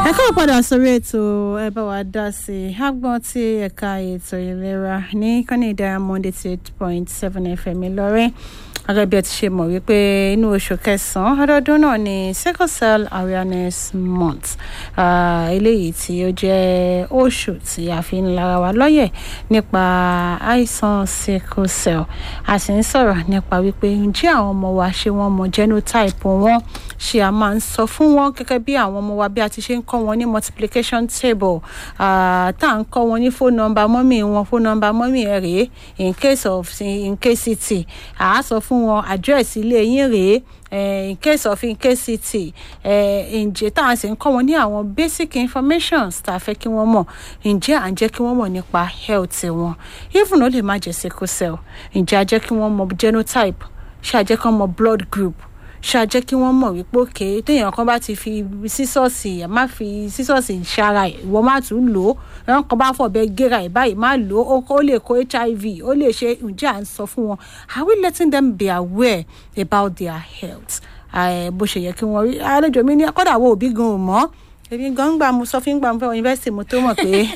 ẹ káwọ padà sórí ètò ẹ bá wa dá sí i agbọn tí ẹ̀ka ètò ìlera ní kọ́ni diamond eighty eight point seven fm ìlọrin gẹ́gẹ́ bí ẹ ti ṣe mọ̀ wípé inú oṣù kẹsàn-án ọdọọdún náà ni sickle cell awareness month eléyìí tí ó jẹ́ oṣù tí a fi ń lara wa lọ́yẹ̀ nípa àìsàn sickle cell a sì ń sọ̀rọ̀ nípa wípé ǹjẹ́ àwọn ọmọ wa ṣé wọ́n mọ genotype wọn ṣé a máa ń sọ fún wọn gẹ́gẹ́ bí àwọn ọmọ wa bí a ti ṣe ń kọ́ wọn ní multiplication table tá à ń kọ́ wọn ní phone number mọ́mì wọn phone number mọ́mì ẹ̀ rèé in case of in case it à á sọ fún wọn address ilé yín rèé in case of incasity ǹjẹ́ tá à ń sì ń kọ́ wọn ní àwọn basic informations tá a fẹ́ kí wọ́n mọ̀ ǹjẹ́ à ń jẹ́ kí wọ́n mọ̀ nípa health wọn even ó lè má jẹ́ sickle cell ǹjẹ́ a jẹ́ kí wọ́n mọ̀ genotype ṣé a jẹ́ kí wọ́n mọ̀ blood group ṣáàjẹ́ kí wọ́n mọ̀ wípé òkè téèyàn kan bá ti fi sísọ́ọ̀sì má fi sísọ́ọ̀sì ṣara ẹ̀ ìwọ má tún lò ó ẹ̀rọ kan bá fọ̀bẹ gẹ́ra ẹ̀ báyìí má lò ó ó lè kó hiv ó lè ṣe ǹjẹ́ à ń sọ fún wọn are we letting them be aware about their health bó ṣe yẹ kí wọ́n rí àlejò mi ní kọ́dà wo òbí gan ò mọ́ èmi gan gbà mo sọ fún gbà mo fẹ́ wọ yunifásitì mo tó mọ̀ pé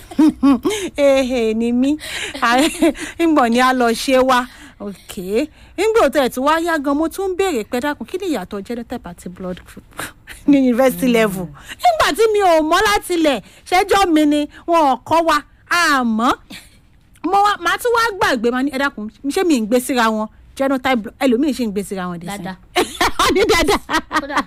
ehe ni mí ń bọ̀ ní a lọ ṣe wá ok nígbà tó ẹ̀ tí wá yá gan mo tún ń béèrè pé dákun kí ni ìyàtọ̀ genotype àti blood group ní university level nígbà tí mi ò mọ̀ láti ilẹ̀ ṣẹ́jọ́ mi ni wọn ò kọ́ wa àmọ́ mo wá màá tún wá gbàgbé máa ní ẹ dákun ṣé mi ń gbé síra wọn genotype ẹlòmíì ṣì ń gbé síra wọn dé sí dáadáa ní dáadáa. kódà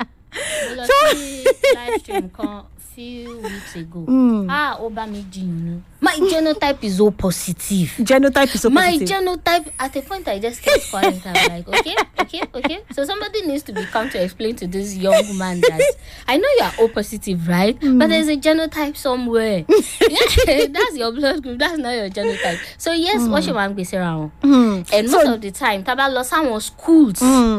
mo lọ sí live stream kan few weeks ago ah ó bá mi jiyàn ni my genotype is o positive genotype is so my positive. genotype at a point i just kept quiet i'm like okay okay okay so somebody needs to be come to explain to this young man that i know you are o positive right but there's a genotype somewhere that's your blood group that's not your genotype so yes wọ́n ṣe máa ń gbèsè ra wọn and most of the time tá a bá lọ sáwọn schools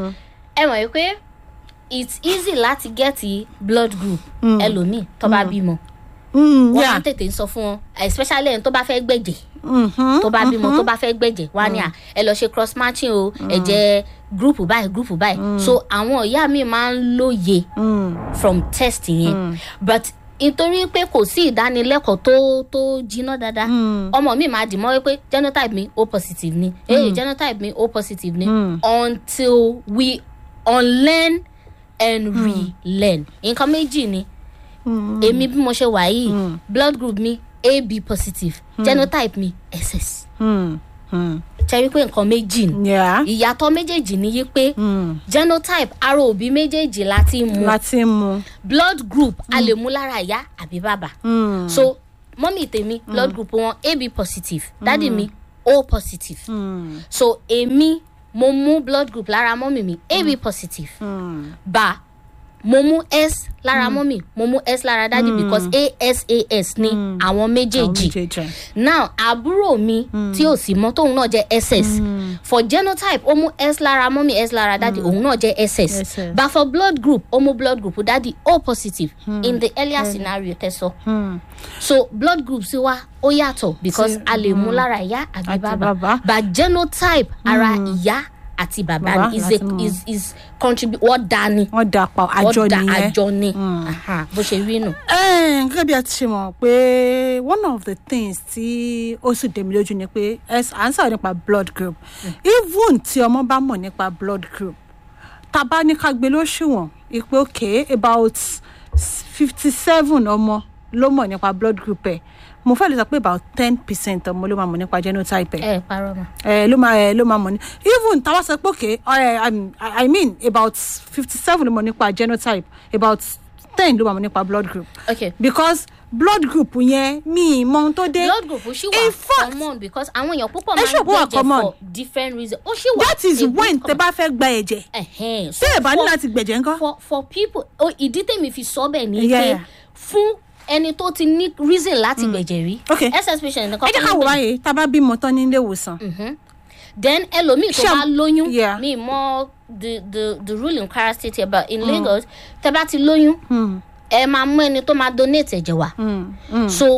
ẹ mọ̀ pé it's easy láti get blood group ẹlòmíì tó bá bímọ Mm, wọ́n yeah. máa ń tètè ń sọ fún wọn especially ẹni tó bá fẹ́ gbẹ̀jẹ̀ Mhm. tó bá bímọ tó bá fẹ́ gbẹ̀jẹ̀ wá ní à ẹ lọ ṣe cross matching o ẹ̀jẹ̀ group báyìí group báyìí so àwọn ìyá mi máa ń lóye Mm. from test yẹn but nítorí pé kò sí ìdánilẹ́kọ̀ọ́ tó tó jiná dáadáa ọmọ mi máa dì mọ́ wípé genotype mi o positive ni eh genotype mi o positive ni until we unlearn and relearn nǹkan méjì ni èmi bí mo ṣe wà yìí blood group mi ab positive genotype mi ss Mm. Mm. ṣe wípé nǹkan méjì ni Yeah. ìyàtọ̀ méjèèjì ni yí pé Mm. genotype ara òbí méjèèjì láti mú láti mu. blood group a lè mú lára ìyá àbí bàbá Mm. so mọ́mì tèmi blood group wọn ab positive dádì mi o positive Mm. so èmi mo mú blood group lára mọ́mì mi ab positive Mm. bá mo mú s lára mọ́mì mo mú s lára dádì because asas ni àwọn Àwọn méjèèjì méjèèjì. now àbúrò mi tí ò sí mọ́ tóun náà jẹ́ ss for genotype ó mú s lára mọ́mì s lára dádì òun náà jẹ́ ss SS. but for blood group ó mú blood group dádì o positive in the earlier scenario tẹ́sọ̀ Mm. so blood group sí wa ó yàtọ̀ because a lè mú lára ìyá àbí Àti bàbá bàbá. but genotype ara ìyá àti bàbá Bàbá ni is láti a mú. is is contribute wọ́n dá ni wọ́n dà pa àjọ wọ́n dá nìyẹn. àjọ ni Aha, bó ṣe rí nù. Ẹ́ẹ̀, gẹ́gẹ́ bí a ti ṣe mọ̀ pé one of the things tí ó sì dèmi lójú ni pé ẹ- à ń sọ̀rọ̀ nípa blood group even tí ọmọ bá mọ̀ nípa blood group tá a bá ní ká gbé lóṣùwọ̀n ìpè òkè about fifty seven ọmọ ló mọ̀ nípa blood group ẹ̀ mo fẹ́ lè sọ pé about ten percent ọmọ ló máa mọ̀ nípa genotype ẹ̀ ẹ parọ́ mọ́. ẹ ló máa ẹ ló máa mọ̀ ní even táwa sọ pé òkè ẹ um, I I mean about fifty seven ló mọ̀ nípa genotype about ten ló máa mọ̀ nípa blood group okay because blood group yẹn mi ì mọ ohun tó dé blood group ó ṣì In wà fact- common because àwọn èèyàn púpọ̀ Ẹ máa ṣe ń òpó wà gbẹ̀jẹ̀ common. for different reasons ó ṣì wà that is a bit when tẹ common. bá fẹ́ gba ẹ̀jẹ̀ Ẹ̀hẹ́n. So tẹ́ ẹ̀ bá ní for- láti gbẹ̀jẹ̀ ńkọ́. for for people o ìdí tèmi fi sọ bẹ́ẹ̀ ni Yeah, pé yeah. fún ẹni tó ti ní reason láti gbẹ̀jẹ̀ rí Okay. ss patient nìkan ẹ jẹ́ ká wò báyìí tá a bá bímọ tán ní ilé ìwòsàn then ẹlòmíì tó Ṣé- bá lóyún Yeah. mi mọ the the the rule in Kwara state here but in Lagos tẹ bá ti lóyún ẹ máa mú ẹni tó máa donate ẹ̀jẹ̀ wá Mm, mm. so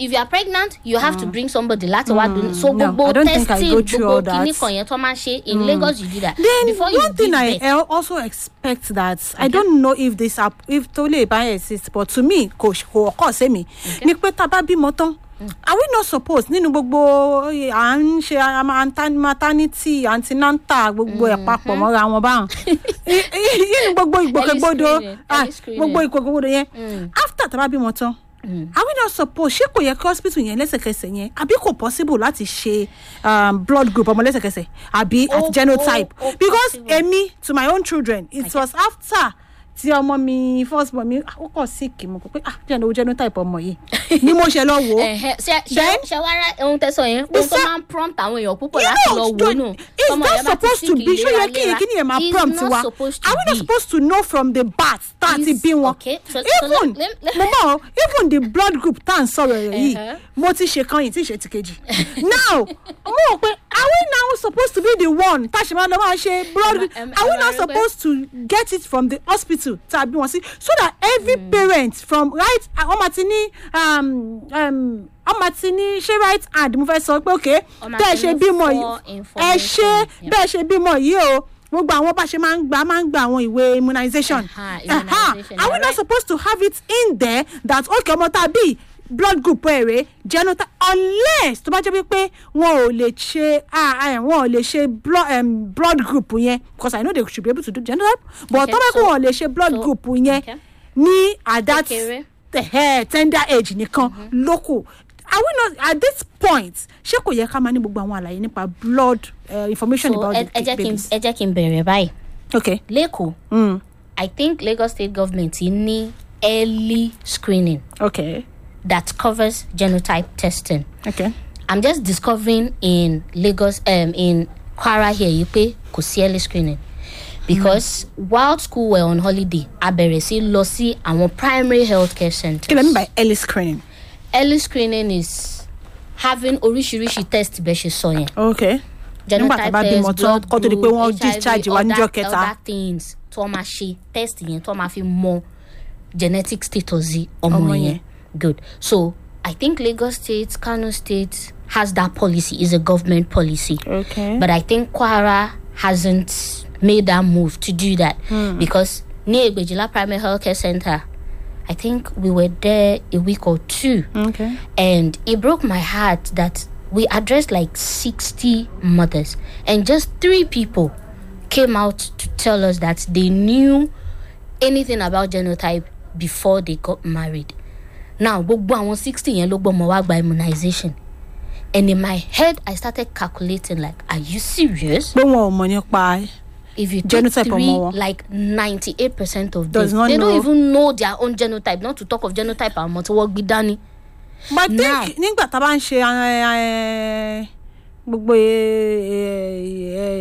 if you are pregnant you have to bring somebody láti wá dun so No, gbogbo I don't think I testing go through all gbogbo kìíní that. kan yẹn tó máa ń ṣe in lagos you do that then before you one thing give i birth I also expect that i don't know if this app if tó lè bá exist but to me kò kò ọkọ sí mi ni pé tá a bá bímọ tán are we not supposed nínú gbogbo eh, à ń ṣe ama- anta- maternity antinanta gbogbo ẹ̀ papọ̀ mọ́ra wọn báwọn I- i- nínú gbogbo ìgbòkègbodò screening, ah, early screening. gbogbo ìgbòkègbodò yẹn after tá a bá bímọ tán are we not supposed ṣé kò yẹ kí hospital yẹn lẹ́sẹ̀kẹsẹ̀ yẹn àbí kò possible láti ṣe um, blood group ọmọ lẹ́sẹ̀kẹsẹ̀ àbí Ó- at genotype ó- ó because possible. èmi to my own children it was after tí ọmọ mi first born mi ó kọ sick mo kọ pé ah jẹ́ ìnáwó genotype ọmọ yìí ni mo ṣe lọ wò ó Ẹ̀hẹ́, ṣe ṣe Then- ṣe wá rá ohun tẹsán yẹn ohun tó sa- máa ń prompt àwọn èèyàn púpọ̀ You láti know, lọ wò don't- nù is Tọmọ that yẹn bá ti supposed to sick be ṣó yẹ kí léraléra. kí ni ẹ máa It's prompt not wa supposed to are we not be. supposed to know from the birth tá a ti Is- bí wọn okay, so- so even let- let- mo mọ even the blood group tá à ń sọ̀rọ̀ rẹ̀ yìí Uh-huh. mo ti ṣe kan yìí tí ì ṣe ti kejì now mo rò pé are we now supposed to be the one tá a ṣe máa lọ máa ṣe blood group Em- em- are we em- not em- supposed to get it from the hospital tá a bí wọn sí so that every parent from right ọmọ ti ní um, um, ọmọ ti ní ṣé right hand mo fẹ́ sọ pé ok Ọmọ bẹ́ẹ̀ ti ṣe ní bímọ full yìí ẹ information, ṣe yeah. bẹ́ẹ̀ ṣe bímọ yìí o gbogbo àwọn bá ṣe máa ń gba máa ń gba àwọn ìwé immunization Aha, Aha. immunization, are we you're not right. supposed to have it in there that okay ọmọ tá a bí blood group èrè genotype unless tó bá jẹ́ wípé wọn ò lè ṣe ah, ah, wọn ò lè ṣe blood, um, blood group yẹn because i know they should be able to do genotype but Okay, tó bá kó so- wọn ò lè ṣe blood so- group yẹn okay. ní at that Kékeré. eh, tender age nìkan lókù are we not at this point ṣé kò yẹ ká máa ní gbogbo àwọn àlàyé nípa blood uh, information so about ẹ the ẹ jẹ́ kí n babies ẹ jẹ́ kí n bẹ̀rẹ̀ báyìí okay lẹ́kọ̀ọ́ mm. i think lagos state government ní early screening okay that covers genotype testing okay i'm just discovering in lagos um, in kwara here yìí pé kò sí early screening because mm. while school were on holiday a bẹ̀rẹ̀ sí lọ sí àwọn primary health care centers. kí lè mean by early screening early screening is having oríṣiríṣi test bẹ́ẹ̀ ṣe sọ yẹn. okay nígbà tá a bá bímọ tán kó tó di pé wọ́n discharge wa níjọ́ kẹta other things tó máa ṣe test yẹn tó máa fi mọ genetic status yìí ọmọ Ọmọ yẹn yẹn. good so i think lagos state kano state has that policy is a government policy okay but i think kwara hasn't made that move to do that because near egbejila primary health care center i think we were there a week or two okay and it broke my heart that we addressed like 60 mothers and just three people came out to tell us that they knew anything about genotype before they got married now gbogbo àwọn 60 yẹn ló gbọmọ wá gba immunization and in my head i started calculating like are you serious pé wọn ò mọ̀ nípa if you take Genotype three ọmọ wọn. like 98 percent of Does them not they know. don't even know their own genotype not to talk of genotype àwọn tí wọ́n gbé dání. but I Now- think nígbà tá a bá ń ṣe eh, eh, gbogbo eh, eh, eh,